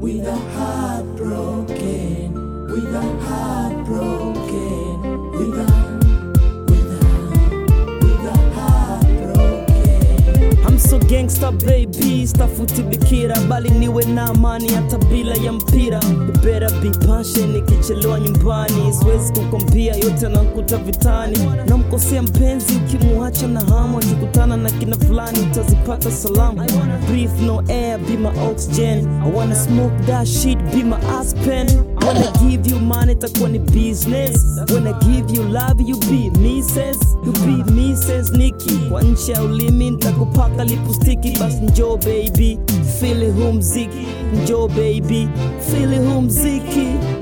with a heart broken, with a heart broken, with a, with a, with a heart broken. I'm so gangsta baby, stafuti bikira, bali niwe na amani hata bila ya mpira. You better be patient, nikichelewa nyumbani siwezi kukwambia yote nakuta vitani. Namkosea mpenzi ukimuacha na hamu, akikutana na kina fulani utazipata salamu. Breathe no air, be my oxygen. I wanna smoke that shit, be my aspen. When I give you money, itakuwa ni business. When I give you love, you be Mrs. You be Mrs. Nikki. Kwa nchi ya ulimi nitakupaka lipustiki, basi njoo baby, feel huu mziki, njoo baby, feel huu mziki.